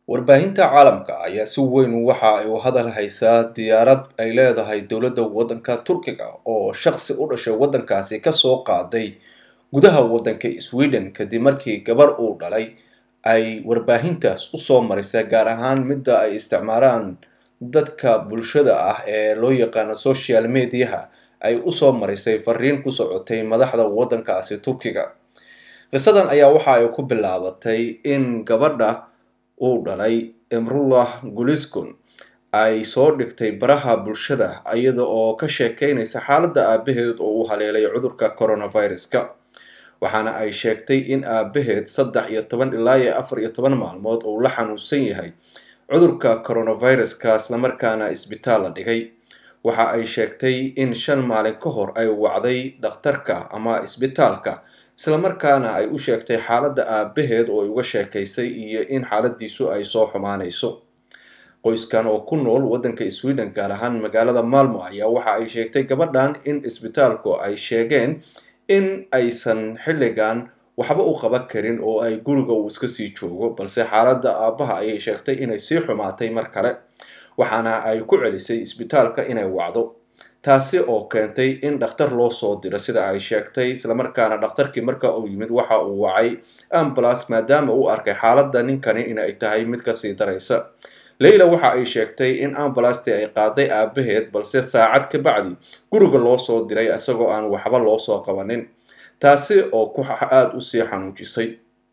warbaahinta caalamka ayaa si weyn waxa ay u hadal haysaa diyaarad ay leedahay dowladda waddanka turkiga oo shaqsi u dhashay waddankaasi kasoo qaaday gudaha waddanka sweden kadib markii gabar uu dhalay ay warbaahintaas usoo marisa gaar ahaan midda ay isticmaalaan dadka bulshada ah ee loo yaqaano social mediaha ay usoo marisay fariin ku socotay madaxda waddankaasi turkiga qisadan ayaa waxa ay ku bilaabatay in gabadha uu dhalay emrullah guliskun ay soo dhigtay baraha bulshada iyada oo ka sheekeynaysa xaaladda aabaheed oo uu haleelay cudurka coronaviruska waxaana ay sheegtay in aabaheed saddex iyo toban ilaa iyo afar iyo toban maalmood uu la xanuunsan yahay cudurka coronaviruska islamarkaana isbitaal la dhigay waxa ay sheegtay in shan maalin ka hor ay wacday dhakhtarka ama isbitaalka islamarkaana ay u sheegtay xaaladda aabaheed oo ay uga sheekaysay iyo in xaaladiisu ay soo xumaanayso qoyskan oo ku nool waddanka sweden gaar ahaan magaalada malmo ayaa waxa ay sheegtay gabadhan in isbitaalku ay sheegeen in aysan xilligan waxba u qaban karin oo ay guriga uu iska sii joogo balse xaaladda aabbaha ayay sheegtay inay sii xumaatay mar kale waxaana ay ku celisay isbitaalka inay wacdo taasi oo keentay in dhakhtar loo soo diro sida ay sheegtay islamarkaana dhakhtarkii marka uu yimid waxa uu wacay ambulas maadaama uu arkay xaaladda ninkani inay tahay mid kasii daraysa leyla waxa ay sheegtay in ambulastii ay qaaday aabaheed balse saacad ka bacdi guriga loo soo diray isagoo aan waxba loo soo qabanin taasi oo ku aada usii xanuujisay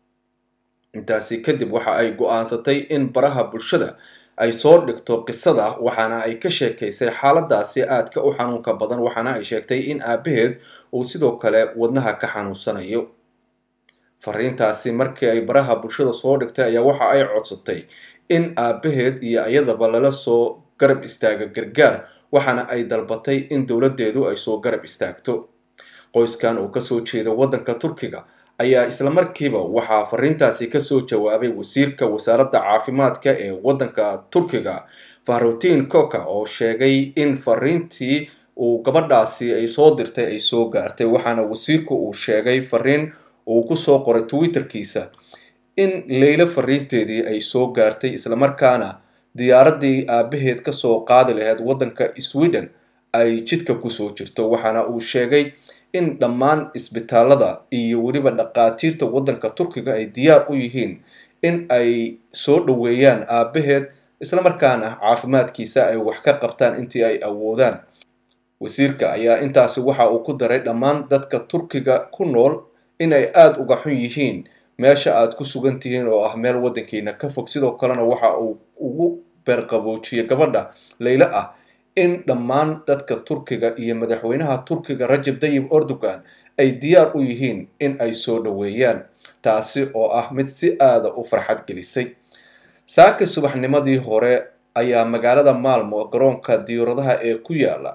intaasi kadib waxa ay go-aansatay in baraha bulshada ay soo dhigto qisada waxaana ay ka sheekaysay xaaladaasi aadka u xanuunka badan waxaana ay sheegtay in aabaheed uu sidoo kale wadnaha ka xanuunsanayo fariintaasi markii ay baraha bulshada soo dhigtay ayaa waxa ay codsatay in aabaheed iyo iyadaba lala soo garab istaago gargaar waxaana ay dalbatay in dowladdeedu ay soo garab istaagto qoyskan oo kasoo jeeda waddanka turkiga ayaa islamarkiiba waxaa fariintaasi kasoo jawaabay wasiirka wasaaradda caafimaadka ee waddanka turkiga fahrutiin koka oo sheegay in fariintii uu gabadhaasi ay soo dirtay ay soo gaartay waxaana wasiirku uu sheegay fariin uu kusoo qoray twitterkiisa in leylo fariinteedii ay soo gaartay islamarkaana diyaaraddii aabaheed kasoo qaadi lahayd waddanka sweden ay jidka kusoo jirto waxaana uu sheegay in dhammaan isbitaalada iyo weliba dhaqaatiirta waddanka turkiga ay diyaar u yihiin in ay soo dhoweeyaan aabaheed islamarkaana caafimaadkiisa ay wax ka qabtaan intii ay awoodaan wasiirka ayaa intaasi waxa uu ku daray dhammaan dadka turkiga ku nool inay aada uga xun yihiin meesha aad ku sugan tihiin oo ah meel waddankiina ka fog sidoo kalena waxa uu ugu beerqaboojiyay gabadha leylo ah in dhammaan dadka turkiga iyo madaxweynaha turkiga rajab dayib erdogan ay diyaar u yihiin in ay soo dhoweeyaan taasi oo ah mid si aada u farxad gelisay saaka subaxnimadii hore ayaa magaalada maalmo garoonka diyaaradaha ee ku yaala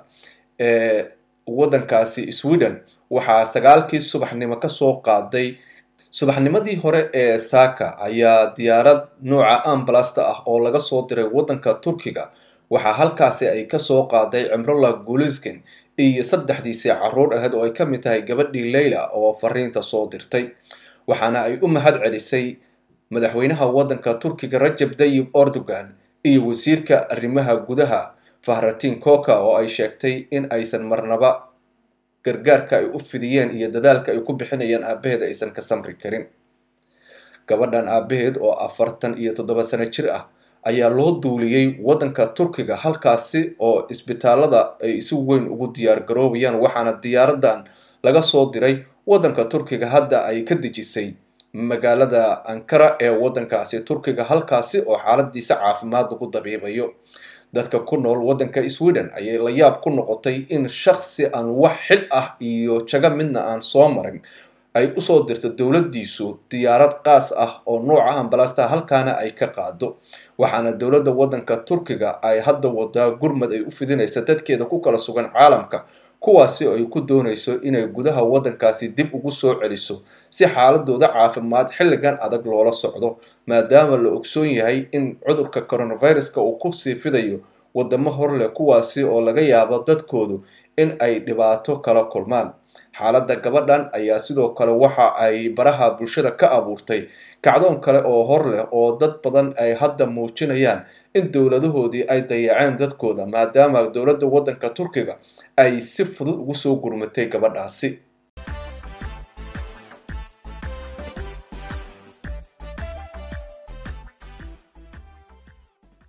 ee waddankaasi sweden waxaa sagaalkii subaxnimo kasoo qaaday subaxnimadii hore ee saaka ayaa diyaarad nooca ambalasta ah oo laga soo diray waddanka turkiga waxaa halkaasi ay kasoo qaaday cimrullah guliskin iyo saddexdiisii caruur ahayd oo ay ka mid tahay gabadhii leyla oo fariinta soo dirtay waxaana ay u mahad celisay madaxweynaha waddanka turkiga rajab dayib erdogan iyo wasiirka arrimaha gudaha fahratiin koka oo ay sheegtay in aysan marnaba gargaarka ay u fidiyeen iyo dadaalka ay ku bixinayaan aabaheed aysan ka samri karin gabadhan aabaheed oo afartan iyo toddoba sano jir ah ayaa loo duuliyey waddanka turkiga halkaasi oo isbitaalada ay si weyn ugu diyaar garoobayaan waxaana diyaaradan laga soo diray waddanka turkiga hadda ay ka dejisay magaalada ankara ee waddankaasi turkiga halkaasi oo xaaladiisa caafimaad lagu dabiibayo dadka ku nool waddanka sweden ayay la yaab ku noqotay in shaksi aan wax xil ah iyo jago midna aan soo marin ay usoo dirto dowladdiisu diyaarad qaas ah oo nooca ambalasta halkaana ay ka qaado waxaana dowladda waddanka turkiga ay hadda wadaa gurmad ay u fidinaysa dadkeeda ku kala sugan caalamka kuwaasi oo ay ku doonayso inay gudaha waddankaasi dib ugu soo celiso si xaaladooda caafimaad xilligan adag loola socdo maadaama la ogsoon yahay in cudurka coronaviruska uu kusii fidayo wadamo hor leh kuwaasi oo laga yaabo dadkoodu in ay dhibaato kala kulmaan xaaladda gabadhan ayaa sidoo kale waxa ay baraha bulshada ka abuurtay kacdoon kale oo hor leh oo dad badan ay hadda muujinayaan in dowladahoodii ay dayaceen dadkooda maadaama dowladda waddanka turkiga ay si fudud ugu soo gurmatay gabadhaasi